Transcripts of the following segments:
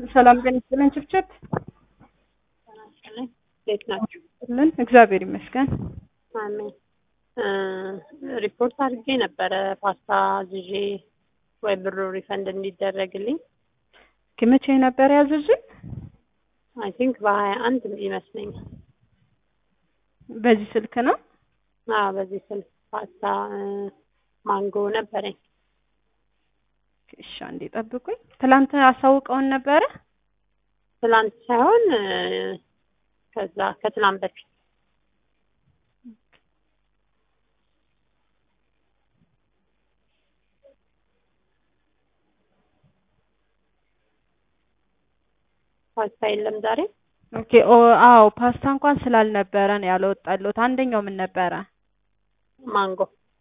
ሰላም ጤና ይስጥልን። ችብችብ እንዴት ናችሁ? ልን እግዚአብሔር ይመስገን። አሜን። ሪፖርት አድርጌ ነበረ ፓስታ ዝዤ ወይ ብሩ ሪፈንድ እንዲደረግልኝ መቼ ነበር ያዘዙን? አይ ቲንክ በሀያ አንድ ይመስለኛል። በዚህ ስልክ ነው። አዎ በዚህ ስልክ ፓስታ ማንጎ ነበረኝ። እሺ አንዴ ጠብቁኝ። ትላንት አሳውቀውን ነበረ። ትላንት ሳይሆን ከዛ ከትላንት በፊት ፓስታ የለም ዛሬ። ኦኬ ኦ አዎ ፓስታ እንኳን ስላልነበረ ነው ያልወጣልዎት። አንደኛው ምን ነበረ? ማንጎ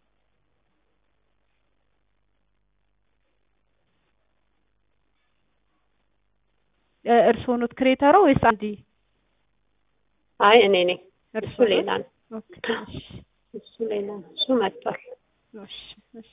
እርስዎ ኖት ክሬተሮ ወይስ አንዲ? አይ እኔ ነኝ። እሱ እርስዎ ሌላ ነው። ኦኬ እሺ እሱ ሌላ ነው። እሱ መጥቷል። እሺ እሺ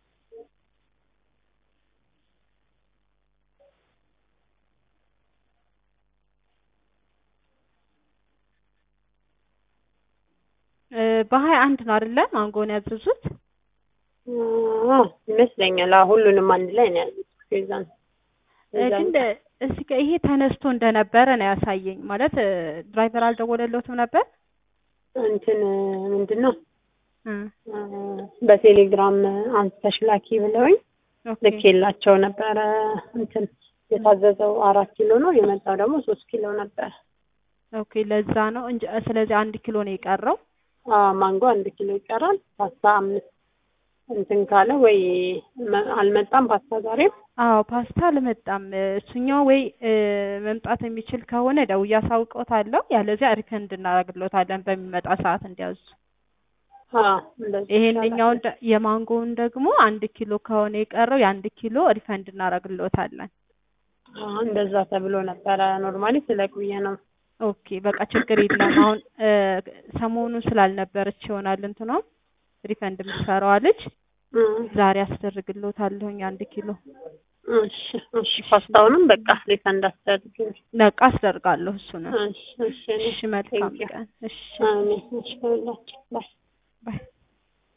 በሀያ አንድ ነው አይደለ ማንጎን ያዘዙት? አዎ ይመስለኛል። አዎ ሁሉንም አንድ ላይ ነው ያሉት። ከዛን ግን እዚህ ጋር ይሄ ተነስቶ እንደነበረ ነው ያሳየኝ። ማለት ድራይቨር አልደወለለትም ነበር? እንትን ምንድን ነው እ በቴሌግራም አንስተሽ ላኪ ብለውኝ ኦኬ ልኬላቸው ነበረ። እንትን የታዘዘው አራት ኪሎ ነው የመጣው ደግሞ ሶስት ኪሎ ነበረ። ኦኬ ለዛ ነው እንጂ ስለዚህ አንድ ኪሎ ነው የቀረው። አዎ ማንጎ አንድ ኪሎ ይቀራል። ፓስታ አምስት እንትን ካለ ወይ መ- አልመጣም ፓስታ ዛሬም አዎ ፓስታ አልመጣም። እሱኛው ወይ እ መምጣት የሚችል ከሆነ ደውዬ አሳውቀውታለሁ፣ ያለዚያ ሪፈንድ እናደርግሎታለን በሚመጣ ሰዓት እንዲያዙ። አዎ እንደዚህ ይሄንኛውን ደ- የማንጎውን ደግሞ አንድ ኪሎ ከሆነ የቀረው የአንድ ኪሎ ሪፈንድ እናደርግሎታለን። አዎ እንደዛ ተብሎ ነበረ። ኖርማሊ ስለቅ ብዬ ነው። ኦኬ በቃ ችግር የለም። አሁን እ ሰሞኑን ስላልነበረች ይሆናል እንትኗም ሪፈንድ የምትሰራዋ ልጅ እ ዛሬ አስደርግሎታለሁኝ አንድ ኪሎ እሺ እሺ ፓስታውንም በቃ ሪፈንድ አስደርግልኝ። ነቃ አስደርጋለሁ እሱንም። እሺ እሺ እኔ እሺ መልካም Thank you. ቀን። እሺ አሜን። እሺ ሁላችሁ ባይ ባይ